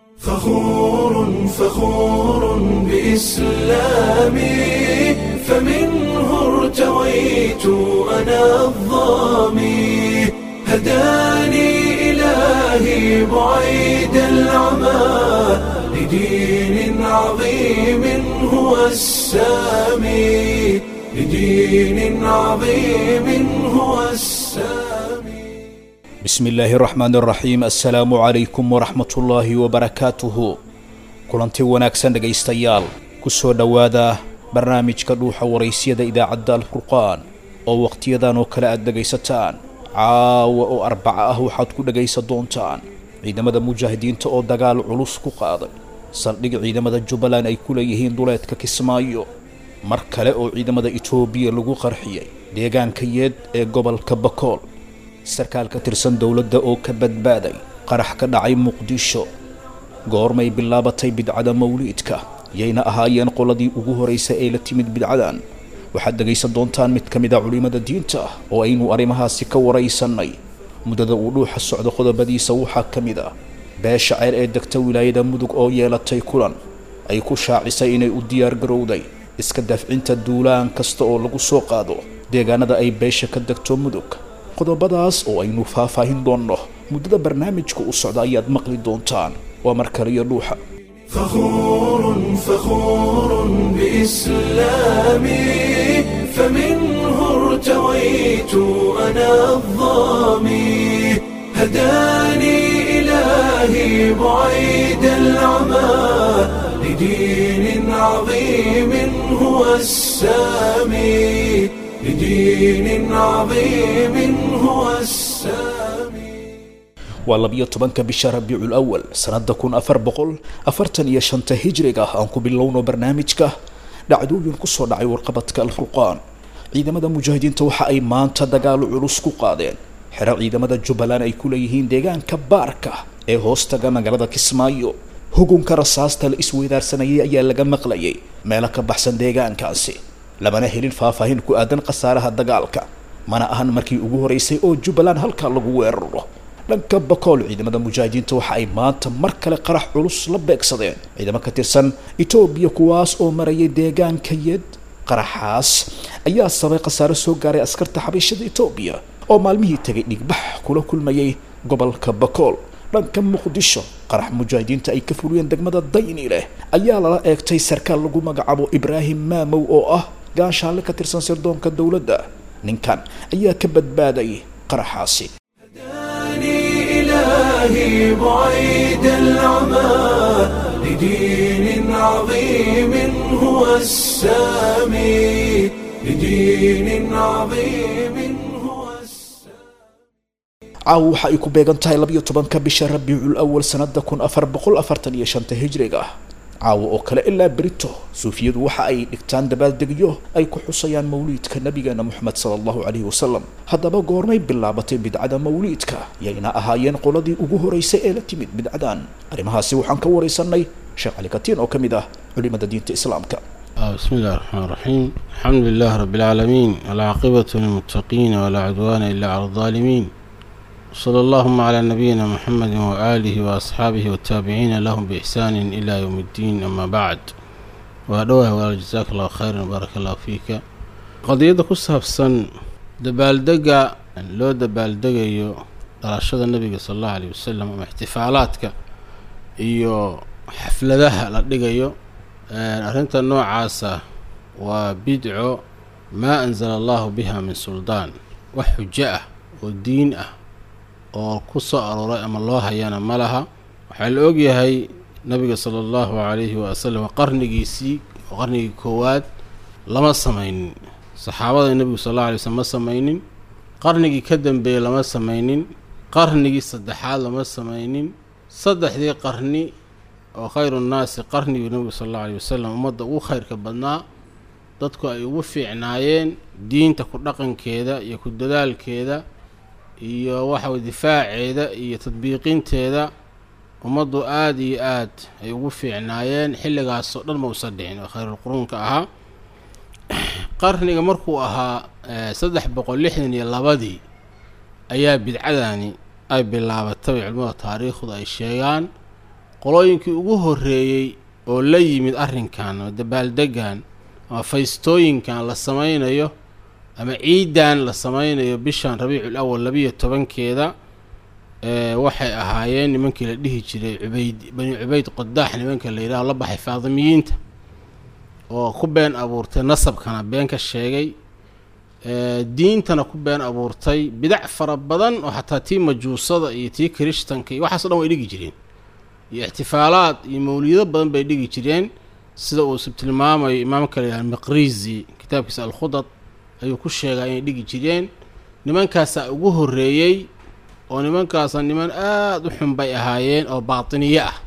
فخور فخور بإسلامي فمنه ارتويت أنا الظامي هداني إلهي بعيد العمى لدين عظيم هو السامي لدين عظيم هو السامي bismi illaahi raxmaan raxiim assalaamu calaykum waraxmatullaahi wabarakaatuhu kulanti wanaagsan dhegaystayaal ku soo dhowaada barnaamijka dhuuxa waraysyada idaacadda alfurqaan oo wakhtiyadan oo kale aad dhegaysataan caawa oo arbaca ah waxaad ku dhegaysan doontaan ciidamada mujaahidiinta oo dagaal culus ku qaaday saldhig ciidamada jubbaland ay ku leeyihiin duleedka kismaayo mar kale oo ciidamada itoobiya lagu qarxiyey deegaanka yeed ee gobolka bakool sarkaal ka tirsan dowladda oo ka badbaaday qarax ka dhacay muqdisho goormay bilaabatay bidcada mawliidka yayna ahaayeen qoladii ugu horraysay ee la timid bidcadan waxaad dhegaysan doontaan mid ka mid a culimmada diinta oo aynu arrimahaasi ka waraysannay muddada uu dhuuxa socdo qodobadiisa waxaa ka mid ah beesha ceer ee degta wilaayada mudug oo yeelatay kulan ay ku shaacisay inay u diyaar garowday iska dafcinta duulaan kasta oo lagu soo qaado deegaanada ay beesha ka degto mudug qodobadaas oo aynu faahfaahin doonno muddada barnaamijka u socda ayaad maqli doontaan waa mar kaliyo dhuuxa فخور فخور بإسلامي فمنه ارتويت أنا الظامي هداني إلهي بعيد العمى لدين عظيم هو السامي لدين عظيم هو السامي waa labiyo tobanka bisha rabiicul awal sanada kun afar boqol afartan iyo shanta hijriga aan ku bilowno barnaamijka dhacdooyin kusoo dhacay warqabadka alfurqaan ciidamada mujaahidiinta waxa ay maanta dagaalo culus ku qaadeen xero ciidamada jubbaland ay ku leeyihiin deegaanka baarka ee hoostaga magaalada kismaayo hugunka rasaasta la isweydaarsanayay ayaa laga maqlayay meelo ka baxsan deegaankaasi lamana helin faahfaahin ku aadan khasaaraha dagaalka mana ahan markii ugu horeysay oo jubbaland halkaa lagu weeraro dhanka bakool ciidamada mujaahidiinta waxa ay maanta mar kale qarax culus la beegsadeen ciidamo ka tirsan etoobiya kuwaas oo marayay deegaanka yed qaraxaas ayaa sabay khasaare soo gaaray askarta xabiishada etoobiya oo maalmihii tegay dhigbax kula kulmayay gobolka bakool dhanka muqdisho qarax mujaahidiinta ay ka fuliyeen degmada dayni leh ayaa lala eegtay sarkaal lagu magacaabo ibraahim maamow oo ah gaashaale ka tirsan sirdoonka dowladda ninkan ayaa ka badbaaday qaraxaasi هداني إلهي بعيد العمى لدين عظيم هو السامي لدين عظيم هو السامي caawa waxa ay ku beegan tahay labiyo tobanka bisha rabiicul awal sanada kun afar boqol afartan iyo shanta hijriga caawa oo kale ilaa berito suufiyadu waxa ay dhigtaan dabaaldegyo ay ku xusayaan mawliidka nabigeena moxamed sala allahu calayhi wasalam haddaba goormay bilaabatay bidcada mawliidka yayna ahaayeen qoladii ugu horeysay ee la timid bidcadan arrimahaasi waxaan ka waraysanay sheekh cali katiin oo ka mid ah culimada diinta islaamka آه، بسم الله الرحمن الرحيم الحمد لله رب العالمين والعاقبة للمتقين ولا عدوان إلا على الظالمين صلى اللهم على نبينا محمد وآله وأصحابه والتابعين لهم بإحسان إلى يوم الدين أما بعد وأدوه وجزاك الله خيرا وبارك الله فيك قضية كسها في السن دبالدقة لو دبالدقة يو رشد النبي صلى الله عليه وسلم أما احتفالاتك iyo xafladaha la dhigayo arrinta noocaasa waa bidco maa anzala allahu biha min suldaan wax xujo ah oo diin ah oo ku soo arooray ama loo hayana ma laha waxaa la ogyahay nabiga sala allahu calayhi wasalam qarnigiisii oo qarnigii koowaad lama samaynin saxaabada nebigu sal alla alay slm ma samaynin qarnigii ka dambeeyey lama samaynin qarnigii saddexaad lama samaynin saddexdii qarni oo khayru nnaasi qarnigii nebigu sal allau alay wasalam ummadda ugu khayrka badnaa dadku ay ugu fiicnaayeen diinta ku dhaqankeeda iyo ku dadaalkeeda iyo waxaway difaaceeda iyo tadbiiqinteeda ummaddu aada iyo aad ay ugu fiicnaayeen xilligaasoo dhan mausa dhicin oo khayrulquruunka ahaa qarniga markuu ahaa saddex boqol lixdan iyo labadii ayaa bidcadani ay bilaabatay culimmada taariikhdu ay sheegaan qolooyinkii ugu horreeyey oo la yimid arrinkan ama dabaaldegan ama faystooyinkan la samaynayo ama ciidan la samaynayo bishan rabiicul awal labiyo tobankeeda waxay ahaayeen nimankii la dhihi jiray cubayd bani cubayd qodaax nimanka la yidhaho la baxay faadimiyiinta oo ku been abuurtay nasabkana been ka sheegay diintana ku been abuurtay bidac fara badan oo xataa tii majuusada iyo tii kirishtanka iyo waxaaso dhan way dhigi jireen iyo ixtifaalaad iyo mawlido badan bay dhigi jireen sida uu tilmaamayo imaamka la yidhaha miqrizi kitaabkiisa alkhudad ayuu ku sheegaa inay dhigi jireen nimankaasaa ugu horreeyey oo nimankaasa niman aada u xun bay ahaayeen oo baatiniye ah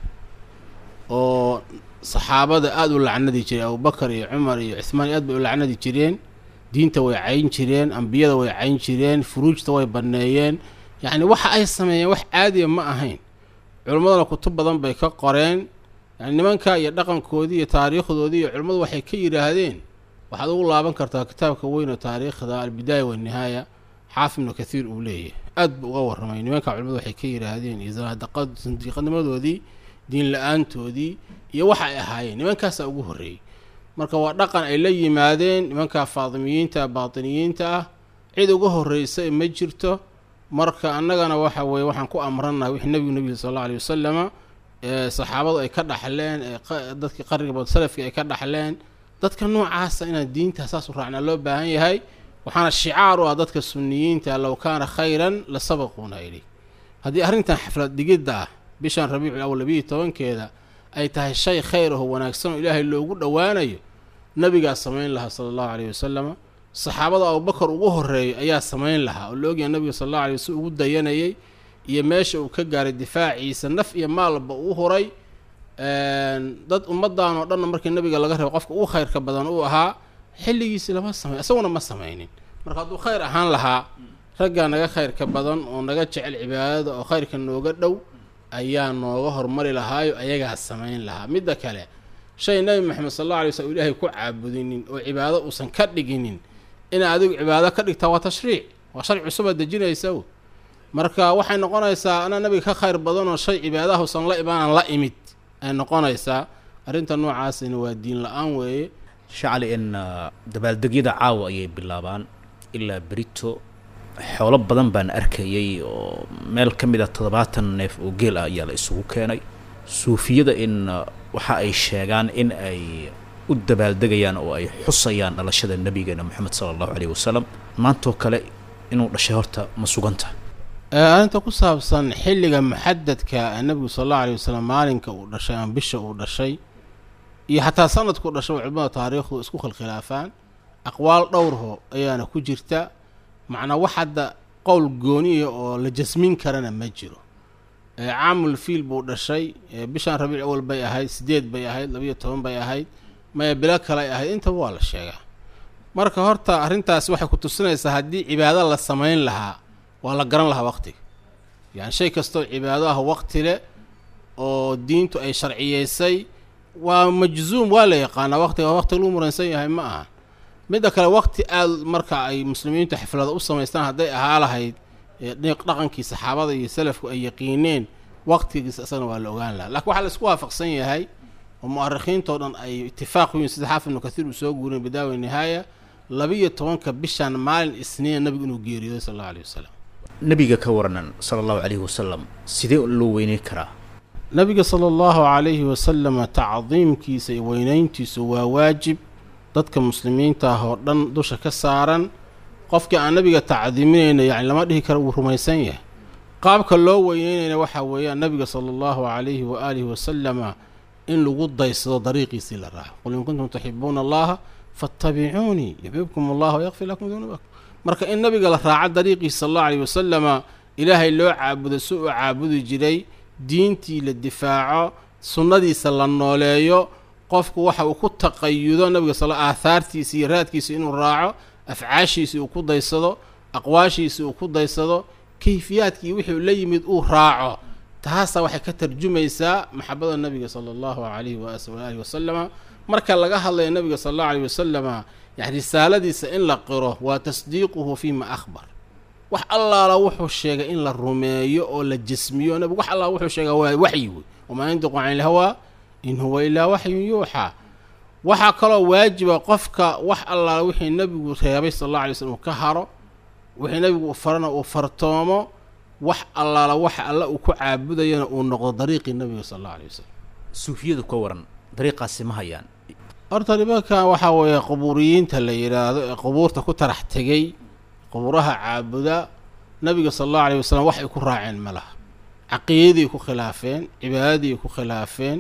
oo saxaabada aada u lacnadi jireen abubakar iyo cumar iyo cuhmaan aad bay u lacnadi jireen diinta way cayn jireen ambiyada way cayn jireen furuujta way banneeyeen yacni waxa ay sameeyeen wax caadiya ma ahayn culimmaduna kutub badan bay ka qoreen yani nimanka iyo dhaqankoodii iyo taariikhdoodii iyo culimmadu waxay ka yidhaahdeen waxaad ugu laaban kartaa kitaabka weyn oo taariikhda albidaaya walnihaaya xaafid ibnu kathiir uu leeyahay aad buu uga warramay nimanka culimadu waxay ka yidhaahdeen iyo sanadaqad sandiiqanimadoodii diin la-aantoodii iyo waxa ay ahaayeen nimankaasaa ugu horreeyey marka waa dhaqan ay la yimaadeen nimanka faadimiyiinta baatiniyiinta ah cid uga horreysa ma jirto marka annagana waxa weeye waxaan ku amrannahay wixii nebigu nebiga sal alla alay wasalama ee saxaabadu ay ka dhaxleen ee dadkii qarniga bad salafkii ay ka dhaxleen dadka noocaasa inaan diinta saas u raacnaa loo baahan yahay waxaana shicaar u ah dadka sunniyiinta low kaana khayran la sabaquuna ilay haddii arrintan xaflad dhigidda ah bishan rabiicul awal labiiyo tobankeeda ay tahay shay khayr aho wanaagsan oo ilaahay loogu dhowaanayo nabigaa samayn lahaa sala allahu caleyhi wasalama saxaabada abubakar ugu horreeyay ayaa samayn lahaa oo la ogyahay nabiga sal alla alay waslam ugu dayanayay iyo meesha uu ka gaaray difaaciisa naf iyo maalba uu huray dad ummaddan oo dhanna markii nabiga laga reebo qofka ugu khayrka badan uu ahaa xilligiisi lama samay isaguna ma samaynin marka hadduu khayr ahaan lahaa raggaa naga khayrka badan oo naga jecel cibaadada oo khayrka nooga dhow ayaa nooga hormari lahaayo ayagaa samayn lahaa midda kale shay nebi maxamed sal alla alay slm ilaahay ku caabudinin oo cibaado uusan ka dhiginin inaa adigu cibaado ka dhigtaa waa tashriic waa sharci cusubaad dejinaysa marka waxay noqonaysaa anaa nabiga ka khayr badanoo shay cibaadaha usan la imaanan la imid ay noqonaysaa arrinta noocaasina waa diin la-aan weeye shacli in dabaaldegyada caawa ayay bilaabaan ilaa berito xoolo badan baan arkayay oo meel ka mid a toddobaatan neef oo geel ah ayaa la isugu keenay suufiyada in waxa ay sheegaan in ay u dabaaldegayaan oo ay xusayaan dhalashada nebigeena moxamed sala allahu caleyhi wasalam maantoo kale inuu dhashay horta ma suganta arrinta ku saabsan xilliga muxadadka nebigu sal allahu aleyh wasalam maalinka uu dhashay ama bisha uu dhashay iyo xataa sanadkuu dhashay oo culimada taariikhdu isku khilkhilaafaan aqwaal dhowrho ayaana ku jirta macnaa wax hadda qowl gooniya oo la jasmin karana ma jiro caamul fiil buu dhashay bishan rabiic awal bay ahayd sideed bay ahayd labiyo toban bay ahayd maya bilo kaley ahayd intaba waa la sheegaa marka horta arrintaas waxay ku tusinaysaa haddii cibaado la samayn lahaa waa la garan lahaa waqtiga yani shay kastoo cibaado ah waqti leh oo diintu ay sharciyeysay waa majzuum waa la yaqaanaa waqtiga waqti lagu muransan yahay ma aha midda kale waqti aad marka ay muslimiintu xaflada u samaystaan hadday ahaa lahayd dhaqankii saxaabada iyo salafku ay yaqiineen waqtigiisa isagana waa la ogaan lahaa lakiin waxaa la isku waafaqsan yahay oo mu'arikhiintao dhan ay itifaaq ku yihin sida xaafid ibnu kathiir uu soo guurin bidaawi nihaaya labiyo tobanka bishan maalin isniina nabigu inuu geeriyooday sal allahu aleyh wasalam nebiga ka waranan sala allahu caleyhi wasalam sidee loo weyneyn karaa nabiga sala allahu calayhi wasalama tacdiimkiisa iyo weynayntiisu waa waajib dadka muslimiinta ah oo dhan dusha ka saaran qofkii aan nabiga tacdiiminayna yani lama dhihi kara wuu rumaysan yahay qaabka loo weyneynayna waxaa weeyaan nabiga sala allahu calayhi wa aalihi wasalama in lagu daysado dariiqiisii la raaco qul in kuntum tuxibuuna allaha faatabicuunii yuxbibkum allah wayakfir lakum dunuubakum marka in nabiga la raaco dariiqiisa sala allahu alayhi wasalama ilaahay loo caabudo si uu caabudi jiray diintii la difaaco sunnadiisa la nooleeyo qofku waxa uu ku taqayudo nabiga sal aahaartiisa iyo raadkiisa inuu raaco afcaashiisii uu ku daysado aqwaashiisii uu ku daysado kayfiyaadkii wixii la yimid uu raaco taasaa waxay ka tarjumaysaa maxabada nabiga sala allahu calayhi waalihi wasalama marka laga hadlayo nabiga sala allahu alayhi wasalama yani risaaladiisa in la qiro waa tasdiiquhu fiima akhbar wax allaala wuxuu sheegay in la rumeeyo oo la jasmiyo nabigu wax allaala wuxuu sheegaa waa waxyi wey wamaa yandiqu cani ilhawaa in huwa ilaa waxyun yuuxaa waxaa kaloo waajiba qofka wax allaala wixii nebigu reebay sal alla alay slm uu ka haro wixii nebigu uu farana uu fartoomo wax allaala waxa alla uu ku caabudayana uu noqdo dariiqii nebiga sal alla alay wasalam suufiyadu ka waran dariiqaasi ma hayaan horta nimankan waxaa weeye qubuuriyiinta la yidhaahdo ee qubuurta ku tarax tegey qubuuraha caabuda nabiga sala allahu alayh wasalam wax ay ku raaceen ma laha caqiidadii ku khilaafeen cibaadadii ku khilaafeen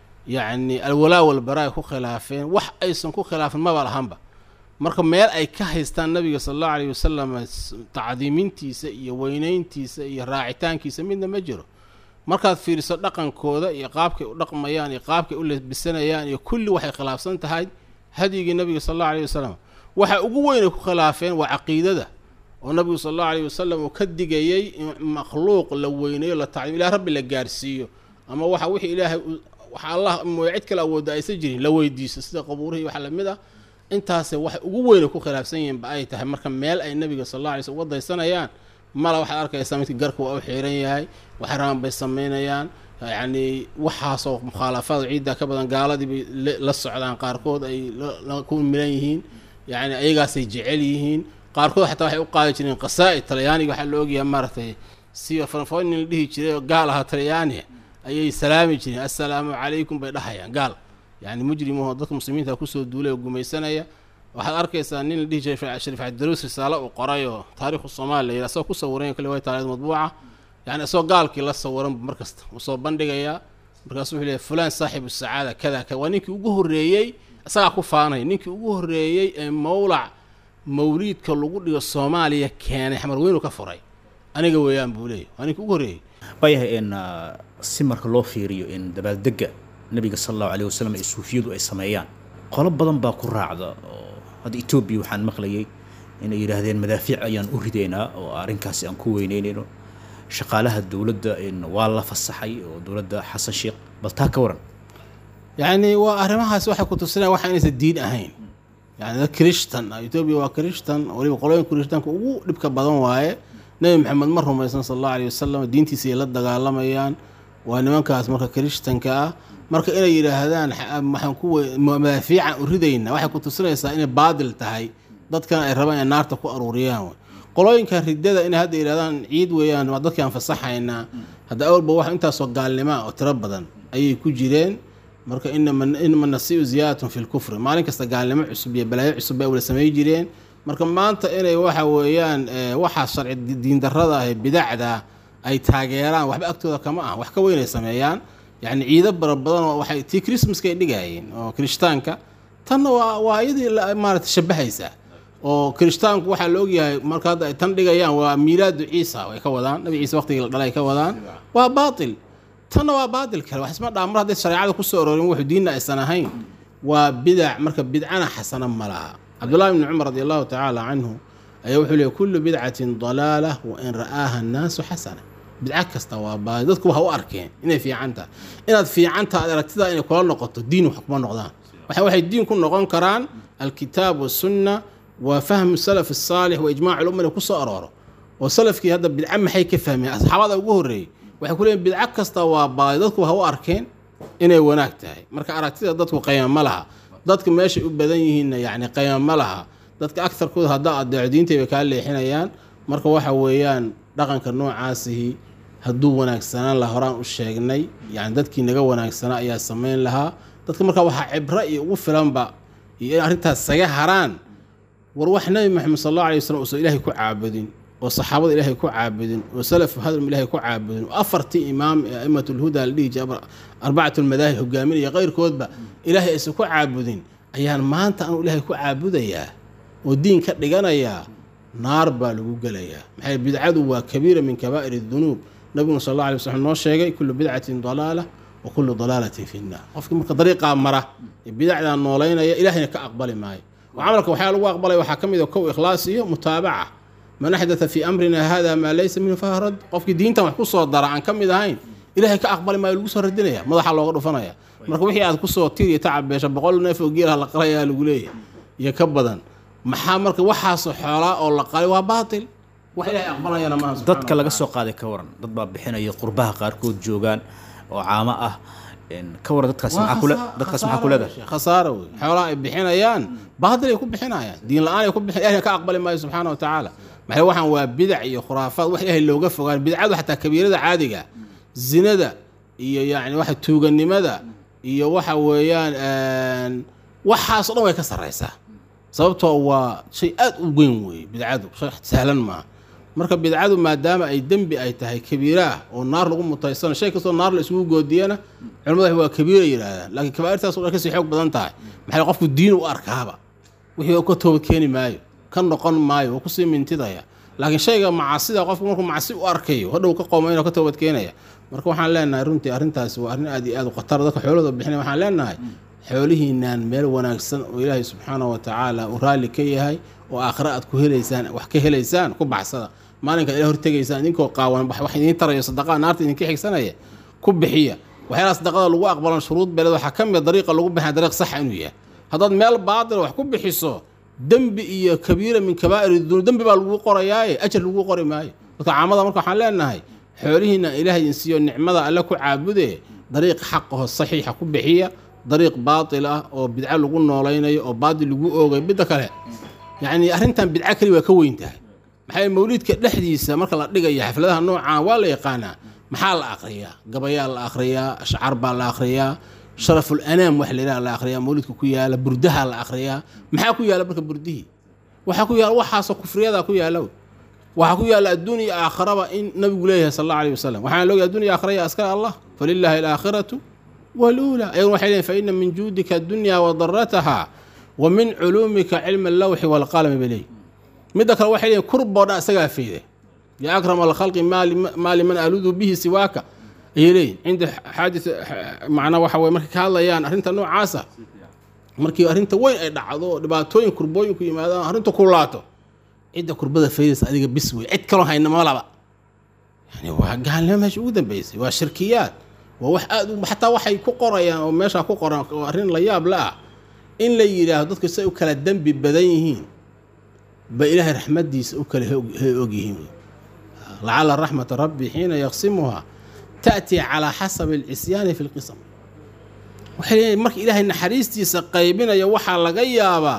yacni alwalaa walbaraa ay ku khilaafeen wax aysan ku khilaafin maba lahanba marka meel ay ka haystaan nabiga sala allahu alayh wasalam tacdiimintiisa iyo weyneyntiisa iyo raacitaankiisa midna ma jiro markaad fiiriso dhaqankooda iyo qaabkay u dhaqmayaan iyo qaabkay u lebisanayaan iyo kulli waxay khilaafsan tahay hadyigii nabiga sala allahu alayh wasalam waxa ugu weynay ku khilaafeen waa caqiidada oo nabigu sala allahu alayh wasalam uu ka digayey in makhluuq la weyneeyo la tacdiim ilah rabbi la gaarsiiyo ama waxa wixii ilaahay waxa allah mooye cid kale awoodda aysan jirin la weydiiso sida qabuurihii waxa lamid ah intaase waxay ugu weynay ku khilaafsan yihiin ba ay tahay marka meel ay nabiga sala alla alay slm uga daysanayaan mala waxaad arkaysaa midka garka waa u xiiran yahay waxraan bay samaynayaan yacni waxaasoo mukhaalafaad ciidda ka badan gaaladii bay la socdaan qaarkood ay ku milan yihiin yacni ayagaasay jecel yihiin qaarkood xataa waxay u qaadi jireen qasaa'id talyaaniga waxaa la ogyahay maaragtay siba franfonin la dhihi jiray oo gaal ahaa talyaaniga ayay salaami jireen assalaamu calaykum bay dhahayaan gaal yacni mujrimuhu dadka muslimiinta kusoo duulay oo gumaysanaya waxaad arkaysaa nin la dhihi jiray shariif cabdiruus risaale uu qoray oo taariikhu soomaaliya layidhaha isagoo ku sawiran kale way taariikh madbuuca yani isagoo gaalkii la sawiran mar kasta uu soo bandhigayaa markaasuu wuxuu leeyahy fulaan saaxibu sacaada kada kada waa ninkii ugu horreeyey isagaa ku faanaya ninkii ugu horreeyey ee mawlac mawliidka lagu dhigo soomaaliya keenay xamar weynu ka furay aniga weeyaan buu leeyahy waa ninkii ugu horreeyey waayahay in si marka loo fiiriyo in dabaaldega nabiga sala allahu alayh wasalam ee suufiyadu ay sameeyaan qolo badan baa ku raacda oo hadda etoobiya waxaan maqlayay inay yidhaahdeen madaafiic ayaan u ridaynaa oo arrinkaasi aan ku weyneynayno shaqaalaha dowladda waa la fasaxay oo dowladda xasan sheekh bal taa ka waran yacni waa arrimahaas waxay ku tusinaya waxa inaysan diin ahayn yani dad krishtan etoobiya waa krishtan waliba qolooyinka krishtanka ugu dhibka badan waaye nebi maxamed ma rumaysan sala allahu alayh wasalam diintiisa ay la dagaalamayaan waa nimankaas marka krishtanka ah marka inay yidhaahdaan waxaan ku madaafiican u ridayna waxay ku tusinaysaa inay baadil tahay dadkana ay rabaan inay naarta ku aruuriyaan qolooyinka ridada inay hadda yidhahdaan ciid weeyaan waa dadkii aan fasaxaynaa hadda awalba wax intaasoo gaalnimaa oo tiro badan ayay ku jireen marka inama nasiu ziyaadatun fi lkufri maalin kasta gaalnimo cusub iyo balaayo cusub bay wala samay jireen marka maanta inay waxa weeyaan waxaa sharci diindarada ah ee bidacda ay taageeraan waxba agtooda kama ah wax ka weynay sameeyaan yacni ciido bara badan oo waxay tii christmaska ay dhigaayeen oo kirishtaanka tanna waa waa iyadii maarata shabahaysa oo kirishtaanku waxaa la ogyahay marka hadda ay tan dhigayaan waa miilaadu ciisa ay ka wadaan nabi ciise waqtigii la dhalay ay ka wadaan waa baatil tanna waa baatil kale wax isma dhaa mar hadday shareecada kusoo aroorin wuxuu diinna aysan ahayn waa bidac marka bidcana xasana ma laha cabdullahi bni cumar radi allahu tacaala canhu ayaa wuxuu leeyay kullu bidcatin dalaala wa in ra'aaha annaasu xasana bidca kasta waa baadi dadku waxa u arkeen inay fiican tahay inaad fiicanta aad aragtidaa inay kula noqoto diin wax kuma noqdaan waxa waxay diin ku noqon karaan alkitaab wasunna wa fahmu salaf asaalix wa ijmaac lumma inay kusoo arooro oo salafkii hadda bidca maxay ka fahmeen asxaabada ugu horreeyey waxay ku leeyiin bidco kasta waa baadi dadku waxa u arkeen inay wanaag tahay marka aragtida dadku qayma ma laha dadka meeshay u badan yihiinna yacni qayma ma laha dadka agtarkooda haddaa adeeco diintay bay kaa leexinayaan marka waxa weeyaan dhaqanka noocaasihi hadduu wanaagsanaan laha horaan u sheegnay yani dadkii naga wanaagsanaa ayaa samayn lahaa dadka markaa waxaa cibro iyo ugu filanba iyo in arrintaas saga haraan war wax nabi maxamed sal allahu alay wasalam uusan ilaahay ku caabudin oo saxaabada ilaahay ku caabudin oo salafu hadrum ilaahay ku caabudin oo afartii imaam ee a'imat lhuda la dhihi jiray arbacat lmadaahib hogaaminaya keyrkoodba ilaahay aysan ku caabudin ayaan maanta anuu ilaahay ku caabudayaa oo diin ka dhiganayaa naar baa lagu gelayaa maxay bidcadu waa kabiira min kabaa'ir dunuub nabiguna sal alla alay waslm noo sheegay kullu bidcatin dalaala wa kullu dalaalatin fi nnaar qofkii marka dariiqaa mara ee bidacdaa noolaynaya ilahayna ka aqbali maayo oo camalka waxyaa lagu aqbalaya waxaa ka mid a kow ikhlaas iyo mutaabaca man axdatha fii amrina hada maa laysa minhu fahuwa rad qofkii diintan wax ku soo dara aan ka mid ahayn ilahay ka aqbali maayo lagu soo radinaya madaxa looga dhufanaya marka wixii aad kusoo tir iyo tacabeesha boqol neef oo geelaha la qalayaa lagu leeyahay iyo ka badan maxaa marka waxaasoo xoolaa oo la qalay waa baatil wax ilahay aqbalayana maaha dadka laga soo qaaday ka waran dad baa bixinaya qurbaha qaarkood joogaan oo caamo ah een, ka waran dadkaasi maxaa kule dadkaasi maxaa ku leedahay khasaaro wey xoolaha ay bixinayaan baadil ay ku bixinayaan diin la-aan ay ku bixin ilahina ka aqbali maayo subxaana wa tacaala maxay waxaan waa bidac iyo khuraafaad wax ilaahay looga fogaan bidcadu xataa kabiirada caadiga zinada iyo yacni waxa tuuganimada iyo waxa weeyaan een, waxaas oo dhan way ka sarraysaa sababtoo waa shay aad u weyn weeye bidcadu shay sahlan maaha marka bidcadu maadaama ay dembi ay tahay kabiira ah oo naar lagu mutaysano shay kastoo naar la isugu goodiyana culimmadu waa kabiira yidhaahdaan laakiin kabaa'irtaas oo dhan kasii xoog badan tahay maxay qofku diin u arkaaba wixii ka toobad keeni maayo ka noqon maayo waa kusii mintidaya laakiin shayga macaasida qofku markuu macsi u arkayo hadhow ka qoomayn oo ka toobad keenaya marka waxaan leenahay runtii arrintaasi waa arrin aad iyo aad u khatar dadka xoolahooda bixinaya waxaan leenahay xoolihiinaan meel wanaagsan oo ilaahay subxaanahu wa tacaala uu raalli ka yahay oo aakhira aad ku helaysaan wax ka helaysaan ku baxsada maalinka ila hortegaysaan idinkoo qaawan wax wax idiin tarayo sadaqaa naarta idinka xigsanaya ku bixiya waxyaalaha sadaqada lagu aqbalan shuruud beeled waxaa ka mid a dariiqa lagu bixina dariiq saxa inuu yahay haddaad meel baatila wax ku bixiso dembi iyo kabiira min kabaa'ir dunuub dembi baa lagu qorayaaye ajar lagu qori maayo dadka caamada marka waxaan leenahay xoolihiina ilaahay idin siiyo nicmada alle ku caabude dariiq xaqaho saxiixa ku bixiya dariiq baatil ah oo bidco lagu noolaynayo oo baatil lagu oogay midda kale yacni arrintan bidco keli waa ka weyn tahay maxaa mawliidka dhexdiisa marka la dhigaya xafladaha noocaan waa la yaqaanaa maxaa la akhriyaa gabayaa la akhriyaa ashcaar baa la akhriyaa sharaful anaam wax layidhaha la akhriyaa mawliidka ku yaala burdaha la akhriyaa maxaa ku yaala marka burdihii waxaa ku yaala waxaasoo kufriyadaa ku yaala wey waxaa ku yaala adduun iyo aakharaba in nabigu leeyahay sal alla alih wasalam waxaan loogahay adduun iyo aakhara ya askar allah falilaahi alaakhiratu waluula ayaguna waxay leeyihin faina min juudika addunya wa darataha wa min culuumika cilmi allawxi waalqalami bay leeyihin midda kale waxay leeyihin kurboo dhan isagaa fayde ya akrama alkhalqi maali man aludu bihi siwaaka ayay leeyihin cinda xaadis macnaa waxa weye markay ka hadlayaan arrinta noocaasa markii arrinta weyn ay dhacdo oo dhibaatooyin kurbooyinku yimaadaan arrinta kulaato cidda kurbada faydaysa adiga bis wey cid kaloo hayna malaba yani waa gaalnimo meesha ugu dambeysay waa shirkiyaad waa wax aad u xataa waxay ku qorayaan oo meeshaa ku qoran oo arrin la yaab la ah in la yidhaahdo dadku say u kala dembi badan yihiin ba ilaahay raxmadiisa u kala he og yihiin lacala raxmata rabbi xiina yaqsimuhaa ta'tii calaa xasabi alcisyaani fi lqisam waxay leeyihin marka ilaahay naxariistiisa qaybinaya waxaa laga yaabaa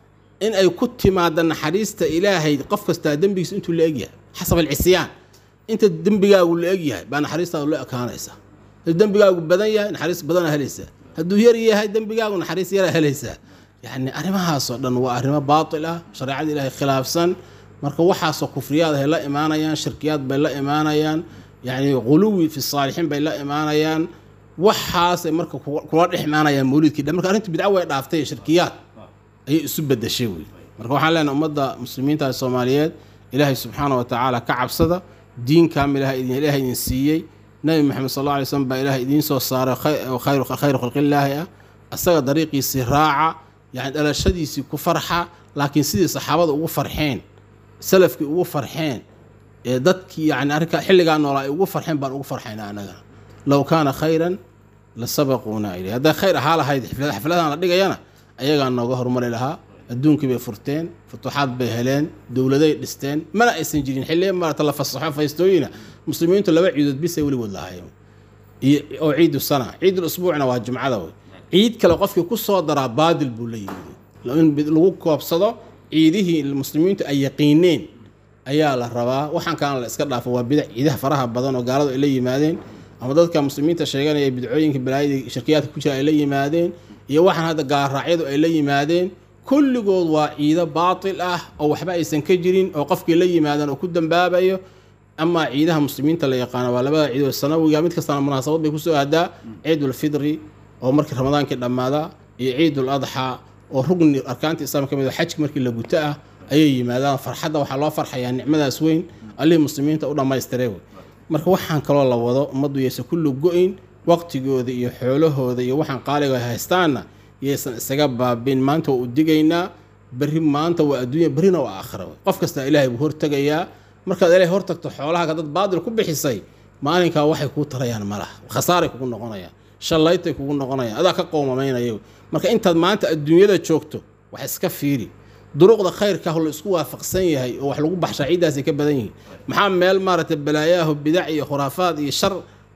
in ay ku timaada naxariista ilaahay qof kastaa dembigiisa intuu la egyahay xasab alcisyaan inta dembigaagu la egyahay baa naxariistaadu la ekaanaysa hadduu dembigaagu badan yahay naxariis badana helaysaa hadduu yar yahay dembigaagu naxariis yaraa helaysaa yacni arrimahaasoo dhan waa arrimo baatil ah shareecada ilaahay khilaafsan marka waxaasoo kufriyaad ay la imaanayaan shirkiyaad bay la imaanayaan yacni quluwi fi saalixiin bay la imaanayaan waxaasay marka kula dhex imaanayaan mawliidkii dhan marka arrinta bidco way dhaaftay shirkiyaad ayay isu bedeshay wey marka waxaan leenahay ummadda muslimiinta soomaaliyeed ilaahay subxaana wa tacaala ka cabsada diin kaamilaha idin ilaahay idin siiyey nabi maxamed sal alla alay slam baa ilaahay idiin soo saaray khayru khalqillaahi ah asaga dariiqiisii raaca yani dhalashadiisii ku farxa laakiin sidii saxaabada ugu farxeen salafkii ugu farxeen ee dadkii yani arrinka xilligaa noolaa ay ugu farxeen baan ugu farxayna annaga low kaana khayran la sabaquuna ilay hadday khayr ahaa lahayd xafladahan la dhigayana ayagaa nooga horumari lahaa adduunkii bay furteen futuuxaad bay heleen dowladay dhisteen mana aysan jirin xilli maarata la fasaxo faystooyina muslimiintu laba ciidood bisay weligood lahaayeen iyo oo ciidu sana ciidul usbuucna waa jumcada wey ciid kale qofkii ku soo daraa baadil buu la yimid in lagu koobsado ciidihii muslimiintu ay yaqiineen ayaa la rabaa waxaan kalena la iska dhaafo waa bidac ciidaha faraha badan oo gaaladu ay la yimaadeen ama dadka muslimiinta sheeganaya bidcooyinka balaayadii shirkiyaadka ku jira ay la yimaadeen iyo waxaan hadda gaalraacyadu ay la yimaadeen kulligood waa ciido baatil ah oo waxba aysan ka jirin oo qofkii la yimaadaan oo ku dambaabayo amaa ciidaha muslimiinta la yaqaano waa labada ciidood sanawiga mid kastana munaasabad bay kusoo aadaa ciidulfidri oo markii ramadaankii dhammaada iyo ciidul adxaa oo rugni arkaanta islaamka ka mid xajki markii la guto ah ayay yimaadaan farxadda waxaa loo farxayaa nicmadaas weyn allihii muslimiinta u dhammaystiray wey marka waxaan kaloo la wado ummaddu yaysan kullu go-in waqtigooda iyo xoolahooda iyo waxaan qaaliga haystaanna yaysan isaga baabin maanta waa u digaynaa berri maanta waa adduunya berrina waa aakhira wey qof kastaa ilaahay buu hortegayaa markaad ilaahay hortagto xoolahaaga dad baadil ku bixisay maalinkaa waxay kuu tarayaan ma laha khasaaray kugu noqonayaan shallaytay kugu noqonayaan adaa ka qoomamaynaya marka intaad maanta adduunyada joogto wax iska fiiri duruqda khayrka la isku waafaqsan yahay oo wax lagu baxshaa ciiddaasay ka badan yihiin maxaa meel maaragtay balaayaaho bidac iyo khuraafaad iyo shar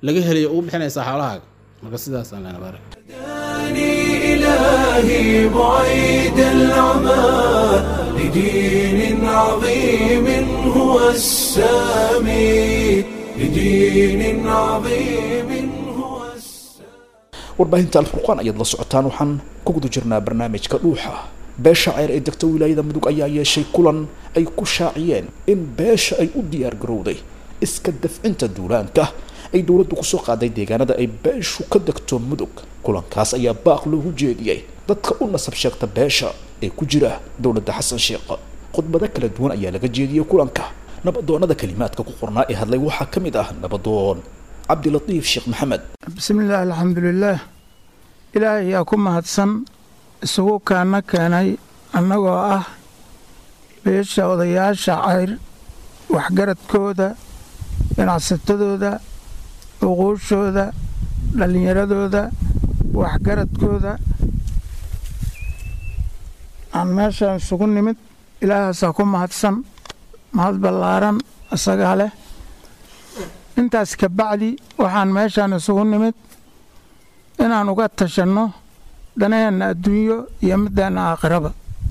laga helayo ugu bixinaysaa xoolahaaga marka sidaasaan lena baarak هداني إلهي بعيد العمى لدين عظيم هو السامي لدين عظيم هو السامي warbaahinta alfurqaan ayaad la socotaan waxaan ku guda jirnaa barnaamijka dhuuxa beesha ceer ee degta wilaayada mudug ayaa yeeshay kulan ay ku shaaciyeen in beesha ay u diyaar garowday iska dafcinta duulaanka ay dowladdu kusoo qaaday deegaanada ay beeshu ka degto mudug kulankaas ayaa baaq loogu jeediyey dadka u nasab sheegta beesha ee ku jira dowladda xasan sheekh khudbado kala duwan ayaa laga jeediyey kulanka nabadoonnada kalimaadka ku qornaa ee hadlay waxaa ka mid ah nabadoon cabdilatiif sheekh maxamed bismillaahi alxamdulilaah ilaahay yaa ku mahadsan isugu kaana keenay annagoo ah beesha odayaasha cayr waxgaradkooda ganacsatadooda uquushooda dhallinyaradooda waxgaradkooda aan meeshaan isugu nimid ilaahaasaa ku mahadsan mahad ballaaran isagaa leh intaas ka bacdi waxaan meeshaan isugu nimid inaan uga tashanno danaheenna adduunyo iyo middeenna aakhiraba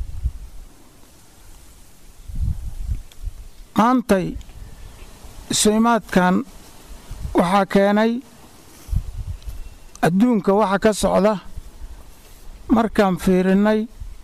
maantay isuimaadkan waxaa keenay adduunka waxa ka socda markaan fiirinnay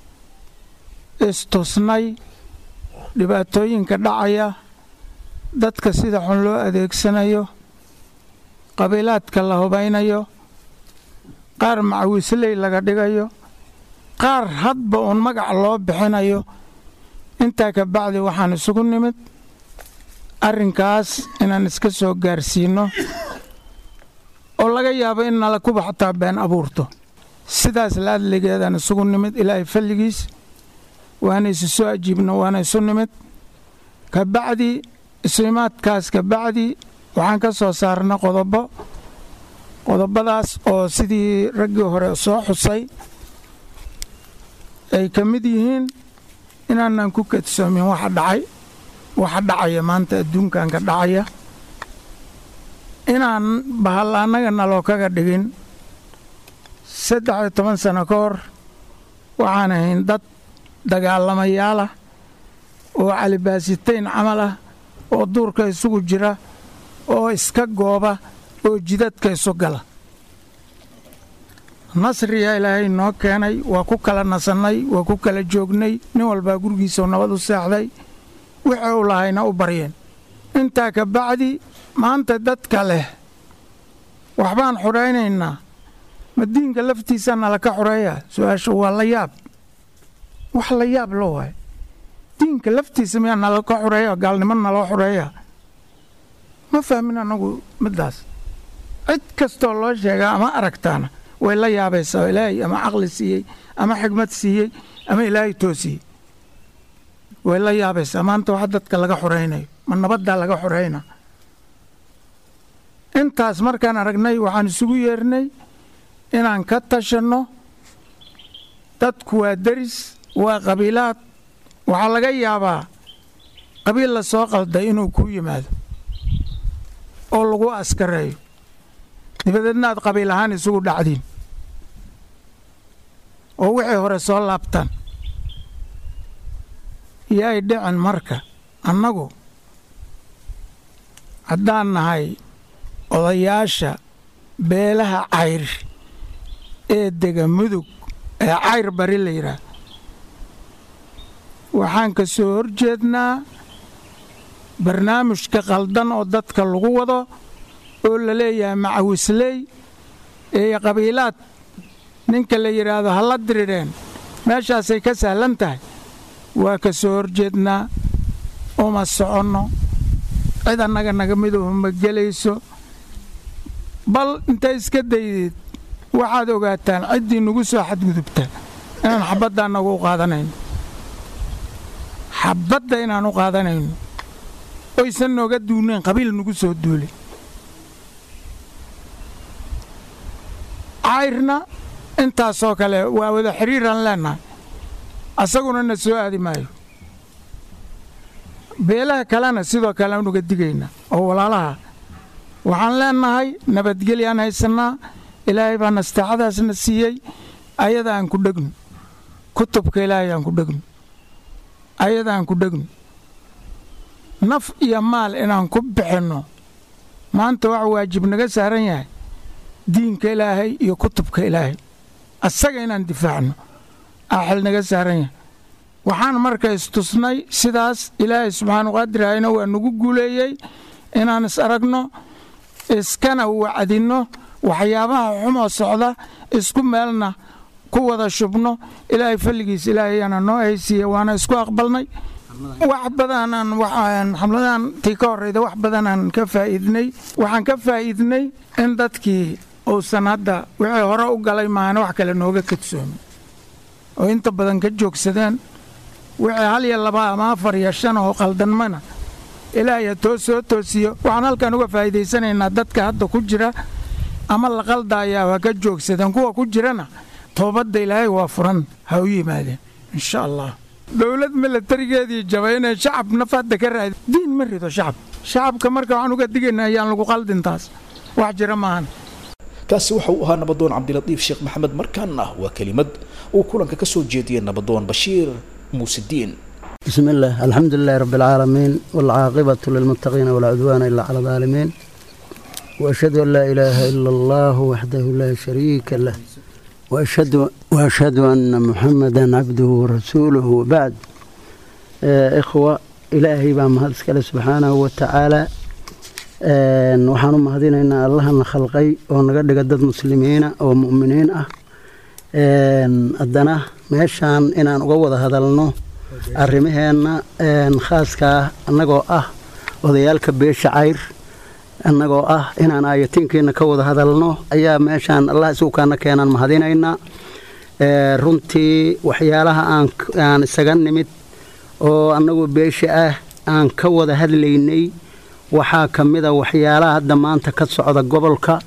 istusnay dhibaatooyinka dhacaya dadka sida xun loo adeegsanayo qabiilaadka la hubaynayo qaar macawiisley laga dhigayo qaar hadba uun magac loo bixinayo intaa ka bacdi waxaan isugu nimid arrinkaas inaan iska soo gaarsiinno oo laga yaabo in nala kuba xataa been abuurto sidaas laadligeedaan isugu nimid ilaahay falligiis waana isu soo ajiibno waana isu nimid ka bacdi isuimaadkaas ka bacdi waxaan ka soo saarna qodobo qodobadaas oo sidii raggii hore soo xusay ay ka mid yihiin inaanaan ku kadsoomin waxa dhacay waxa dhacaya maanta adduunkan ka dhacaya inaan bahal annaga naloo kaga dhigin saddex iyo toban sano ka hor waxaan ahayn dad dagaalamayaal ah oo calibaasitayn camal ah oo duurka isugu jira oo iska gooba oo jidadka isu gala nasriyaa ilaahay noo keenay waa ku kala nasannay waa ku kala joognay nin walbaa gurigiisau nabad u seexday wixii u lahayna u baryeen intaa ka bacdi maanta dadka leh waxbaan xudhaynaynaa ma diinka laftiisa nala ka xudheeya su-aasha waa la yaab wax la yaab lo waay diinka laftiisa miyaa nala ka xudheeya gaalnimo naloo xudheeya ma fahmin annagu middaas cid kastoo loo sheegaa ama aragtaana way la yaabaysaa ilaahay ama caqli siiyey ama xigmad siiyey ama ilaahay toosiyey way la yaabaysaa maanta wax dadka laga xoraynayo ma nabaddaa laga xorayna intaas markaan aragnay waxaan isugu yeernay inaan ka tashanno dadku waa deris waa qabiilaad waxaa laga yaabaa qabiil la soo qalday inuu kuu yimaado oo lagu askareeyo dabadeedna aad qabiil ahaan isugu dhacdiin oo wixii hore soo laabtaan yaay dhicin marka annagu haddaan nahay odayaasha beelaha cayr ee dega mudug ee cayr bari la yidhaah waxaan ka soo horjeednaa barnaamijka qaldan oo dadka lagu wado oo la leeyahay macawisley ee qabiilaad ninka la yidhaahdo ha la dirireen meeshaasay ka sahlan tahay waa ka soo horjeednaa uma soconno cid annaga naga miduhu ma gelayso bal intay iska daydeed waxaad ogaataan ciddii nagu soo xadgudubta inaan xabaddaa nagu u qaadanayno xabadda inaan u qaadanayno oysan nooga duunayn qabiil nagu soo duulay cayrna intaasoo kale waa wada xidhiiraan leennahay asaguna na soo aadi maayo beelaha kalena sidoo kale aan uga digaynaa oo walaalaha waxaan leennahay nabadgelyaan haysannaa ilaahay baa nastaacadaasna siiyey ayada aan ku dhegno kutubka ilaahay aan ku dhegno ayada aan ku dhegno naf iyo maal inaan ku bixinno maanta wax waajib naga saaran yahay diinka ilaahay iyo kutubka ilaahay asaga inaan difaacno aaxil naga saaran yahay waxaan marka istusnay sidaas ilaahay subxaanu qaadirahayna waa nagu guuleeyey inaan is aragno iskana wacdinno waxyaabaha xumoo socda isku meelna ku wada shubno ilaahay falligiis ilaahayaana noo haysiiye waana isku aqbalnay wax badanaan xamladan tii ka horrayda wax badanaan ka faa'iidnay waxaan ka faa'iidnay in dadkii uusan hadda wixii hore u galay maahane wax kale nooga kadsoomin oo inta badan ka joogsadeen wixii hal iyo laba ama afar iyo shan oo qaldanmana ilaahaya toos soo toosiyo waxaan halkan uga faa'iidaysanaynaa dadka hadda ku jira ama la qaldaayaa waa ka joogsadeen kuwa ku jirana toobadda ilaahay waa furan ha u yimaadeen insha allah dowlad milatarigeedii jabay inay shacab nafadda ka raadi diin ma rido shacab shacabka marka waxaan uga digaynaa ayaan lagu qaldin taas wax jira maahan kaasi waxa uu ahaa nabadoon cabdilatiif sheekh maxamed markaana waa kelimad uu kulanka ka soo jeediyey nabadoon bashiir muusidiin بسم الله الحمد لله رب العالمين والعاقبة للمتقين ولا عدوان إلا على الظالمين وأشهد أن لا إله إلا الله وحده لا شريك له وأشهد, وأشهد أن محمدا عبده ورسوله وبعد آه إخوة إلهي بام هذا سبحانه وتعالى waxaan u mahadinaynaa allahana khalqay oo naga dhiga dad muslimiina oo mu'miniin ah haddana meeshaan inaan uga wada hadalno arrimaheenna khaaskaa annagoo ah odayaalka beesha cayr annagoo ah inaan aayatiinkiina ka wada hadalno ayaa meeshaan allah isugukaana keenaan mahadinaynaa runtii waxyaalaha aan isaga nimid oo annagoo beesha ah aan ka wada hadlaynay waxaa ka mida waxyaalaha hadda maanta ka socda gobolka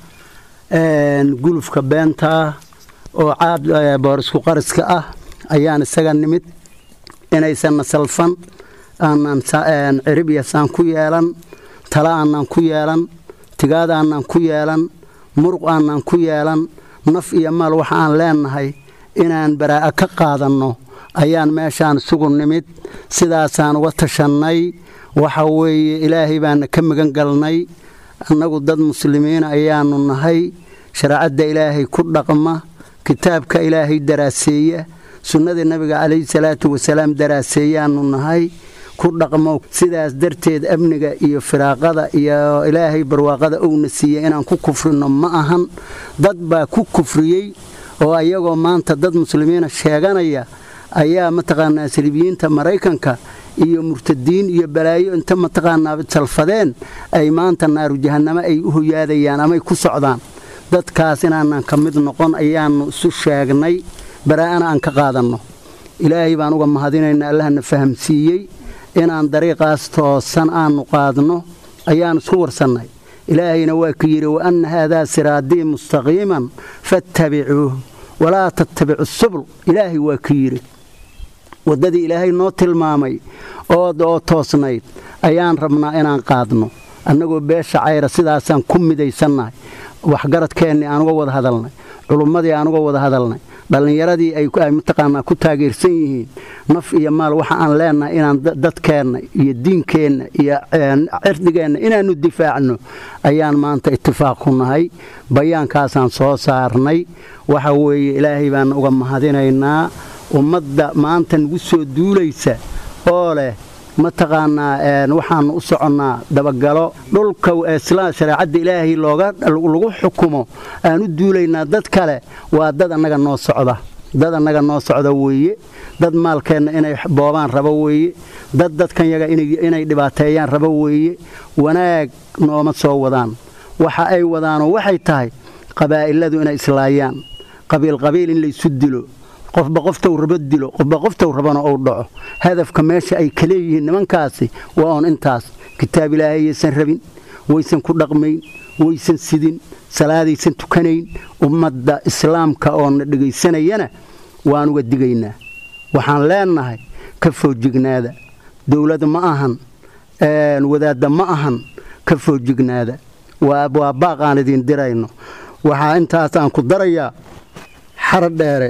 gulufka beenta oo caad boorisku qariska ah ayaan isaga nimid inaysanna salfan aanan ciribiyasaan ku yeelan tala aanan ku yeelan tigaad aanan ku yeelan muruq aanan ku yeelan naf iyo maal waxa aan leenahay inaan baraa'a ka qaadanno ayaan meeshaan isugu nimid sidaasaan uga tashannay waxa weeye ilaahay baana ka magan galnay annagu dad muslimiina ayaanu nahay shareecadda ilaahay ku dhaqma kitaabka ilaahay daraaseeya sunnadii nabiga calayhi salaatu wasalaam daraaseeyaanu nahay ku dhaqmo sidaas darteed amniga iyo firaaqada iyo ilaahay barwaaqada owna siiya inaan ku kufrino ma ahan dad baa ku kufriyey oo ayagoo maanta dad muslimiina sheeganaya ayaa mataqaanaa saliibiyiinta maraykanka iyo murtadiin iyo balaayo inta mataqaanaa salfadeen ay maanta naaru jahannamo ay u hoyaadayaan amay ku socdaan dadkaas inaanan ka mid noqon ayaannu isu sheegnay baraa'ana aan ka qaadanno ilaahay baan uga mahadinaynaa allahna fahamsiiyey inaan dariiqaas toosan aannu qaadno ayaan isku warsannay ilaahayna waa ku yidhi wa anna haadaa siraadii mustaqiiman fattabicuuh walaa tattabicu subul ilaahay waa ku yidhi waddadii ilaahay noo tilmaamay oo toosnayd ayaan rabnaa inaan qaadno annagoo beesha cayra sidaasaan ku midaysannahay waxgaradkeennii aan uga wada hadalnay culummadii aan uga wada hadalnay dhallinyaradii ay mataqaanaa ku taageersan yihiin naf iyo maal waxa aan leenahay inaan dadkeenna iyo diinkeenna iyo cirdigeenna inaannu difaacno ayaan maanta itifaaq ku nahay bayaankaasaan soo saarnay waxa weeye ilaahay baan uga mahadinaynaa ummadda maanta nagu soo duulaysa oo leh mataqaanaa waxaanu u soconnaa dabagalo dhulka shareecadda ilaahay lagu xukumo aan u duulaynaa dad kale waa dad annaga noo socda dad annaga noo socda weeye dad maalkeenna inay boobaan rabo weeye dad dadkan yaga inay dhibaateeyaan rabo weeye wanaag nooma soo wadaan waxa ay wadaanoo waxay tahay qabaa'iladu inay islaayaan qabiilqabiil in laysu dilo qofba qoftou rabo dilo qofba qoftou rabana ou dhaco hadafka meesha ay ka leeyihiin nimankaasi waa oon intaas kitaab ilaahay yaysan rabin waysan ku dhaqmayn waysan sidin salaadaysan tukanayn ummadda islaamka oo na dhegaysanayana waan uga digaynaa waxaan leennahay ka foojignaada dowlad ma ahan wadaadda ma ahan ka foojignaada waa baaq aan idin dirayno waxaa intaas aan ku darayaa xara dheere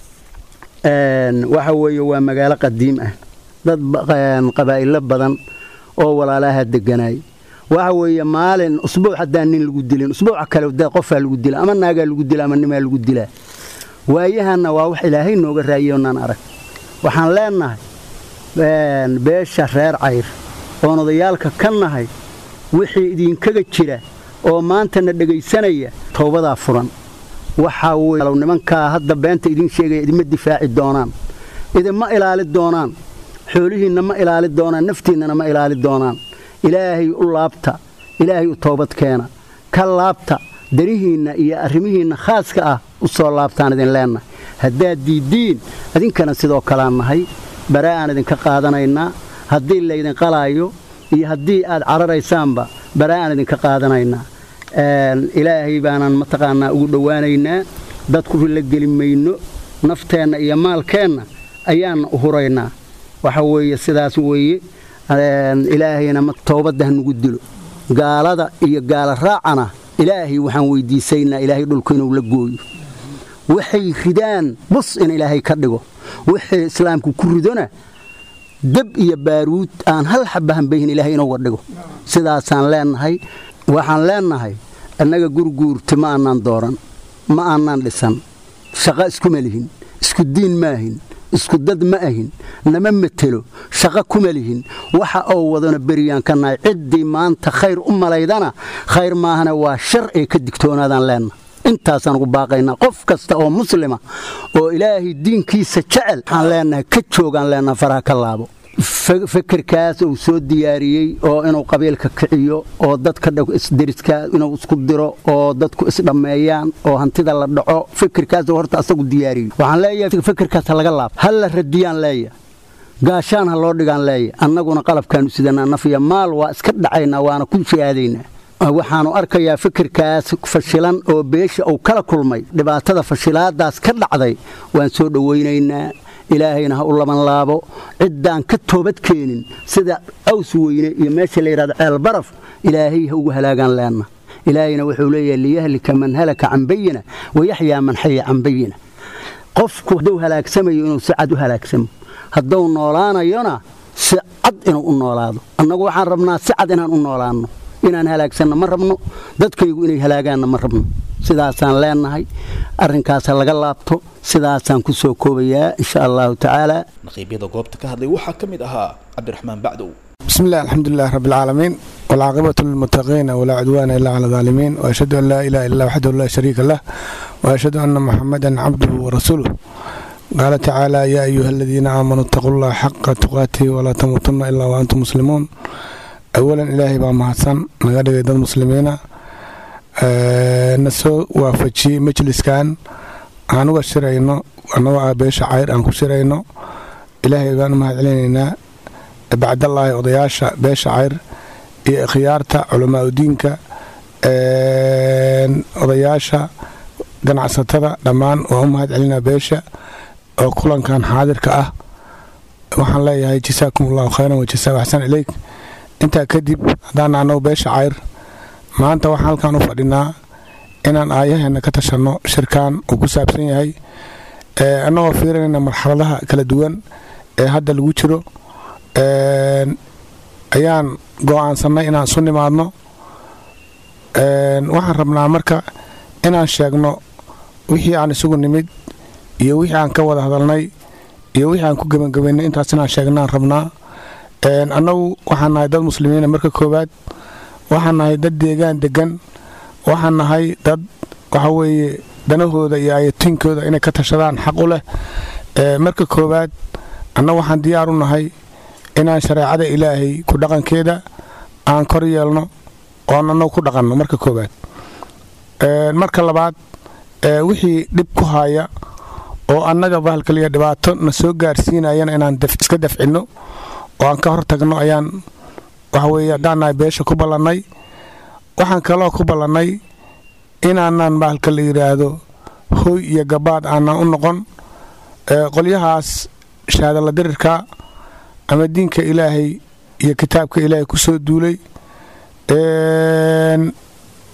waxa weeye waa magaalo qadiim ah dad qabaa'ilo badan oo walaalaha deganaay waxa weeye maalin usbuuc haddaan nin lagu dilin usbuuca kale dee qofaa lagu dila ama naagaa lagu dila ama nimaa lagu dilaa waayahanna waa wax ilaahay nooga raayonaan arag waxaan leennahay beesha reer cayr oon odayaalka ka nahay wixii idinkaga jira oo maantana dhegaysanaya towbadaa furan waxaa weye nimankaa hadda beenta idiin sheegaya idima difaaci doonaan idinma ilaali doonaan xoolihiinna ma ilaali doonaan naftiinnana ma ilaali doonaan ilaahay u laabta ilaahay u toobad keena ka laabta darihiinna iyo arrimihiinna khaaska ah u soo laabtaan idin leennahay haddaad diiddiin idinkana sidoo kalaan nahay bare aan idinka qaadanaynaa haddii laydin qalaayo iyo haddii aad cararaysaanba bare aan idinka qaadanaynaa ilaahay baanaan mataqaanaa ugu dhowaanaynaa dadku la geli mayno nafteenna iyo maalkeenna ayaanna u huraynaa waxa weeye sidaas weeye ilaahayna toobadda hanugu dilo gaalada iyo gaala raacana ilaahay waxaan weydiisaynaa ilaahay dhulku inuu la gooyo waxay ridaan bus in ilaahay ka dhigo wixii islaamku ku ridona dab iyo baaruud aan hal xaba hambayhin ilaahay inuuga dhigo sidaasaan leennahay waxaan leennahay annaga gurguurti ma aanaan dooran ma aanaan dhisan shaqo iskuma lihin isku diin maahin isku dad ma ahin nama matelo shaqo kuma lihin waxa oo wadana beriyaan ka nahay ciddii maanta khayr u malaydana khayr maahana waa shar ee ka digtoonaadaan leenna intaasaan ugu baaqaynaa qof kasta oo muslima oo ilaahay diinkiisa jecel waxaan leennahay ka joogaan leennaha faraha ka laabo fekerkaas uu soo diyaariyey oo inuu qabiilka kiciyo oo dadka isderiska inuu isku diro oo dadku isdhammeeyaan oo hantida la dhaco fekerkaas horta asagu diyaariyo waxaan leeyahay fekerkaas ha laga laabo ha la radiyaan leeya gaashaan ha loo dhigaan leeya annaguna qalabkaanu sidanaa nafiya maal waa iska dhacaynaa waana ku shahaadaynaa waxaanu arkayaa fikirkaas fashilan oo beesha uu kala kulmay dhibaatada fashilaadaas ka dhacday waan soo dhowaynaynaa ilaahayna ha u laban laabo ciddaan ka toobad keenin sida aws weyne iyo meesha la yidhahdo ceelbaraf ilaahay ha ugu halaagaan leenna ilaahayna wuxuu leeyahay liyahlika man halaka can bayina wayaxyaa man xaya can bayina qofku hadduu halaagsamayo inuu si cad u halaagsamo hadduu noolaanayona si cad inuu u noolaado annagu waxaan rabnaa si cad inaan u noolaanno inaan halaagsanno ma rabno dadkaygu inay halaagaanna ma rabno sidaasaan leennahay arrinkaasa laga laabto sidaasaan ku soo koobayaa insha allahu tacaala naqiibyada goobta ka hadlay waxaa ka mid ahaa cabdiraxmaan bacdow بسم الله الحمد لله رب العالمين والعاقبة للمتقين ولا عدوان إلا على الظالمين وأشهد أن لا إله إلا الله وحده لا شريك له وأشهد أن محمدا عبده ورسوله قال تعالى يا أيها الذين آمنوا اتقوا الله حق تقاته ولا تموتن إلا وأنتم مسلمون أولا إلهي بaa mahadsan naga dhigay dad muslimiina na soo waafajiyey majliskan aan uga shirayno annagoo ah beesha cayr aan ku shirayno ilaahay baan u mahad celinaynaa bacdallaahi odayaasha beesha cayr iyo ikhyaarta culamaa udiinka odayaasha ganacsatada dhammaan waan u mahad celinaa beesha oo kulankan xaadirka ah waxaan leeyahay jasaakum allahu khayran wajasaa axsan ileyk intaa kadib haddaan annagu beesha cayr maanta waxaan halkan u fadhinaa inaan aayaheenna ka tashanno shirkan uu ku saabsan yahay annagoo fiirinayna marxaladaha kala duwan ee hadda lagu jiro ayaan go'aansannay inaan isu nimaadno waxaan rabnaa marka inaan sheegno wixii aan isugu nimid iyo wixii aan ka wada hadalnay iyo wixii aan ku gebangebaynay intaas inaan sheegnaan rabnaa annagu waxaan nahay dad muslimiina marka koowaad waxaan nahay dad deegaan degan waxaan nahay dad waxa weeye danahooda iyo ayatiinkooda inay ka tashadaan xaq u leh marka koowaad annagu waxaan diyaar u nahay inaan shareecada ilaahay ku dhaqankeeda aan kor yeelno oon annagu ku dhaqanno marka koowaad marka labaad wixii dhib ku haya oo annaga bahalkaliya dhibaato na soo gaarsiinayana inaan iska dafcinno oo aan ka hor tagno ayaan waxaweye haddaan nahay beesha ku ballannay waxaan kaloo ku ballannay inaanaan bahalka la yidhaahdo hoy iyo gabaad aanan u noqon qolyahaas shaadalla dirirka ama diinka ilaahay iyo kitaabka ilaahay ku soo duulay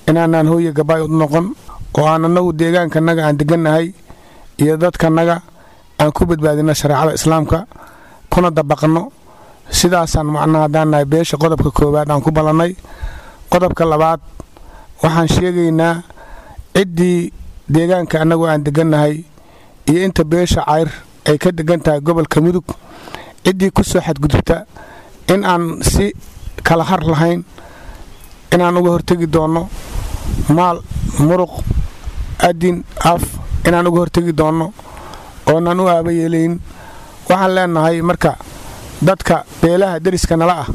inaanaan hooye gabaay u noqon oo aan annagu deegaankanaga aan degannahay iyo dadkanaga aan ku badbaadino shareecada islaamka kuna dabaqno sidaasaan macnaha haddaan nahay beesha qodobka koowaad aan ku ballannay qodobka labaad waxaan sheegaynaa ciddii deegaanka annagu aan degannahay iyo inta beesha cayr ay ka degan tahay gobolka mudug ciddii ku soo xadgudubta in aan si kala har lahayn inaan uga hortegi doonno maal muruq adin af inaan uga hortegi doonno oonaan u aaba yeelayn waxaan leenahay marka dadka beelaha deriska nala ah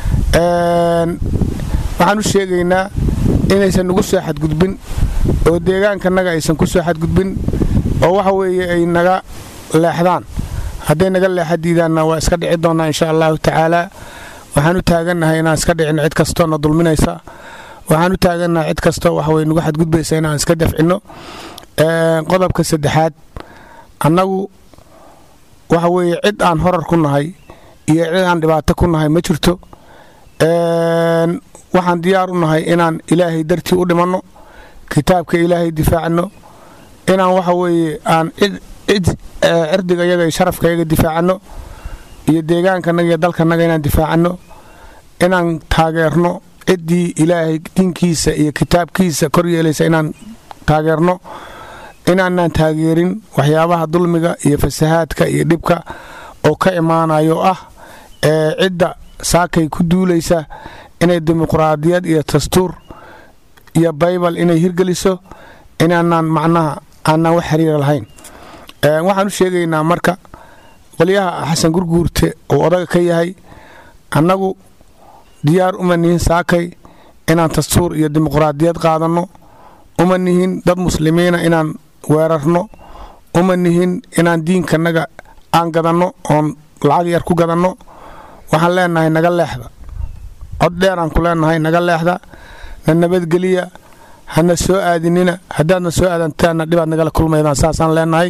waxaan u sheegaynaa inaysan nugu soo xadgudbin oo deegaankanaga aysan ku soo xadgudbin oo waxa weeye ay naga leexdaan hadday naga leexa diidaanna waa iska dhici doonnaa insha allahu tacaalaa waxaan u taagannahay inaan iska dhicino cid kastoo na dulminaysa waxaan u taagannahay cid kastoo waxaweye nagu xadgudbaysa inaan iska dafcinno qodobka saddexaad annagu waxa weeye cid aan horar ku nahay iyo cid aan dhibaato ku nahay ma jirto waxaan diyaar u nahay inaan ilaahay dartii u dhimanno kitaabka ilaahay difaacno inaan waxa weeye aan cirdiga yaga iyo sharafka yaga difaacanno iyo deegaankanaga iyo dalkanaga inaan difaacanno inaan taageerno ciddii ilaahay diinkiisa iyo kitaabkiisa kor yeelaysa inaan taageerno inaanaan taageerin waxyaabaha dulmiga iyo fasahaadka iyo dhibka oo ka imaanayo ah ee cidda saakay ku duulaysa inay dimuqraadiyad iyo dastuur iyo baybal inay hirgeliso inaanaan macnaha aanaan wax xiriira lahayn waxaan u sheegaynaa marka qolyaha xasan gurguurte uu odaga ka yahay annagu diyaar uma nihin saakay inaan dastuur iyo dimuqraadiyad qaadanno uma nihin dad muslimiina inaan weerarno uma nihin inaan diinkanaga aan gadanno oon lacag yar ku gadanno waxaan leenahay naga leexda cod dheeraan ku leenahay naga leexda na nabadgeliya hana soo aadinina haddaadna soo aadantaanna dhibaad nagala kulmaydaan saasaan leenahay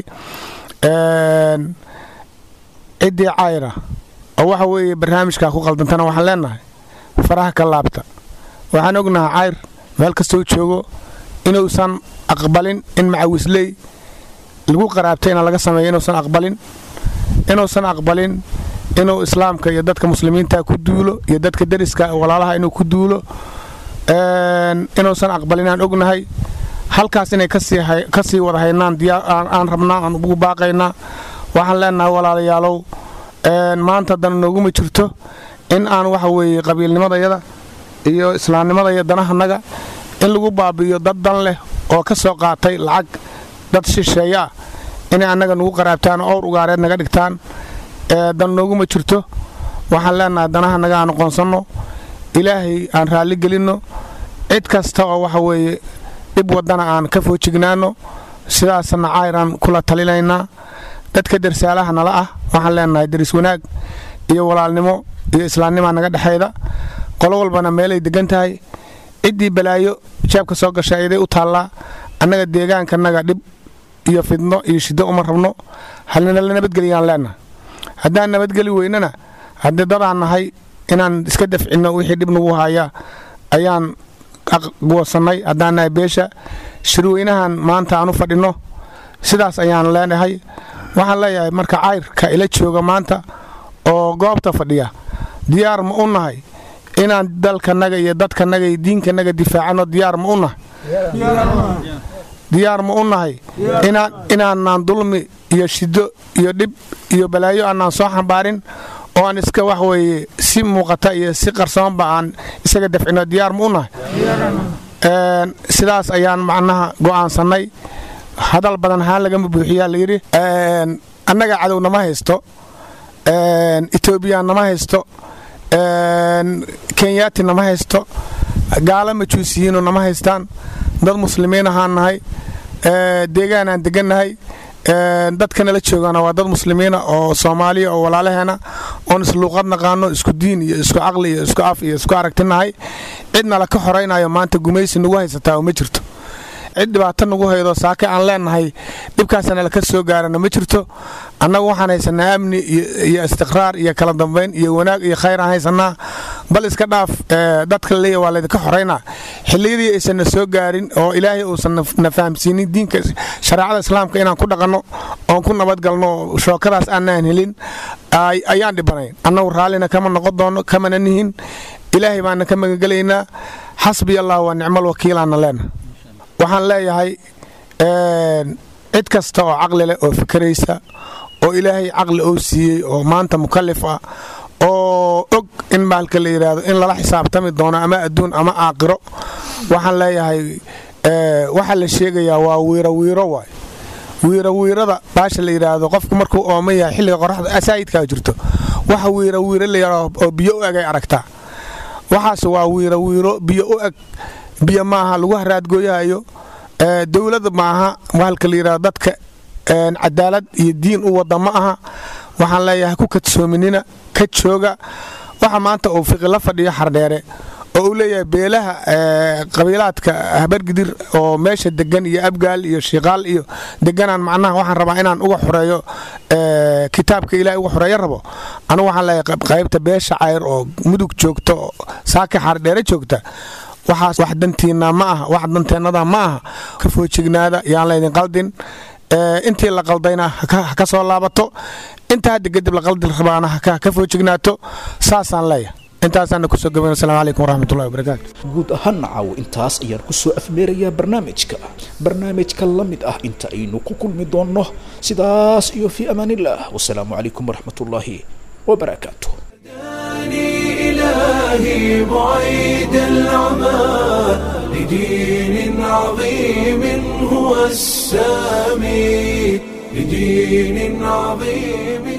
ciddii cayra oo waxa weeye barnaamijkaa ku qaldantana waxaan leenahay faraha ka laabta waxaan ognahay cayr meel kastoo joogo inuusan aqbalin in macawisley lagu qaraabtayna laga sameeyo inuusan aqbalin inuusan aqbalin inuu islaamka iyo dadka muslimiinta ku duulo iyo dadka deriska walaalaha inuu ku duulo inuusan aqbalin aan ognahay halkaas inay ka sii wada haynaan aan rabnaa aan ugu baaqaynaa waxaan leenahay walaalayaalow maanta dana nooguma jirto in aan waxa weeye qabiilnimadayada iyo islaamnimadaya danahanaga in lagu baabi'iyo dad dan leh oo ka soo qaatay lacag dad shisheeye ah inay annaga nugu qaraabtaan owr ugaareed naga dhigtaan dan nooguma jirto waxaan leenahay danahanaga aan aqoonsanno ilaahay aan raalli gelinno cid kasta oo waxa weeye dhib waddana aan ka foojignaanno sidaasna cayraan kula talinaynaa dadka dersaalaha nala ah waxaan leenahay deris wanaag iyo walaalnimo iyo islaamnimaa naga dhexayda qolo walbana meelay degan tahay ciddii balaayo jaabka soo gasha iday u taallaa annaga deegaankanaga dhib iyo fidno iyo shiddo uma rabno halnala nabadgeliyaan leenahay haddaan nabadgeli weynana haddii dadaan nahay inaan iska dafcinno wixii dhib nagu haya ayaan goosannay haddaan nahay beesha shirweynahan maanta aan u fadhinno sidaas ayaan leenahay waxaan leeyahay marka cayrka ila jooga maanta oo goobta fadhiya diyaar ma u nahay inaan dalkanaga iyo dadkanaga iyo diinkanaga difaacanno diyaar ma u nahay diyaar ma u nahay inaanaan dulmi iyo shiddo iyo dhib iyo balaayo aanaan soo xambaarin oo aan iska wax weeye si muuqata iyo si qarsoonba aan isaga dafcino diyaar ma u nahay sidaas ayaan macnaha go'aansannay hadal badan haan lagama buuxiyaa layidhi annaga cadow nama haysto etoobiya nama haysto kenyaati nama haysto gaala majuusiyiinu nama haystaan dad muslimiin ahaan nahay deegaan aan degannahay dadka nala joogana waa dad muslimiina oo soomaaliya oo walaalaheena oon isluuqad naqaano isku diin iyo isku caqli iyo isku af iyo isku aragtinahay cidnala ka horaynayo maanta gumaysi nagu haysataa oo ma jirto cid dhibaato nagu haydo saake aan leenahay dhibkaasanala ka soo gaarana ma jirto annagu waxaan haysanaa amni iyo istiqraar iyo kala dambayn iyo wanaag iyo khayr aan haysanaa bal iska dhaaf dadka leeya waa laydinka xoraynaa xilliyadii aysanna soo gaarin oo ilaahay uusan na fahamsiinin diinka shareecada islaamka inaan ku dhaqanno oon ku nabadgalno shookadaas aanaan helin ayaan dhibanayn annagu raallina kama noqon doonno kamana nihin ilaahay baana ka magangelaynaa xasbiya allah waa nicmal wakiilaana leena waxaan leeyahay cid kasta oo caqli leh oo fikraysa oo ilaahay caqli oo siiyey oo maanta mukalif ah oo og in maalka la yidhaahdo in lala xisaabtami doono ama adduun ama aaqiro waxaan leeyahay waxaa la sheegayaa waa wiiro wiiro waay wiiro wiirada baasha la yidhaahdo qofku markuu ooman yahay xilliga qoraxda asaayidkaa jirto waxa wiiro wiiro la yidhaahdo oo biyo u egay aragtaa waxaas waa wiiro wiiro biyo u eg biyo maaha lagu haraadgooyahayo dowlada maaha maalka la yidhahdo dadka cadaalad iyo diin u wada ma aha waxaan leeyahay ku kadsoominina ka jooga waxa maanta uu fiqi la fadhiyo xardheere oo uu leeyahay beelaha qabiilaadka habargidir oo meesha degan iyo abgaal iyo shiiqaal iyo deganaan macnaha waxaan rabaa inaan uga xoreeyo kitaabka ilahay uga xoreeyo rabo anugu waxaan leeyahay qaybta beesha cayr oo mudug joogta oo saaka xardheere joogta waxaas wax dantiina ma aha wax danteennada ma aha ka foojignaada yaan laydin qaldin intii la qaldayna ha ka soo laabato inta hadda kadib la qaldi rabaana ha ka foojignaato saasaan leeyahay intaasaana kusoo gabayn asalamu calaykum waraxmatullahi wabarakaatu guud ahaan caaw intaas ayaan ku soo afmeerayaa barnaamijka barnaamijka la mid ah inta aynu ku kulmi doonno sidaas iyo fii amaanillaah wasalaamu calaykum waraxmatullaahi wabarakaatu إلهي بعيد العمى لدين عظيم هو السامي لدين عظيم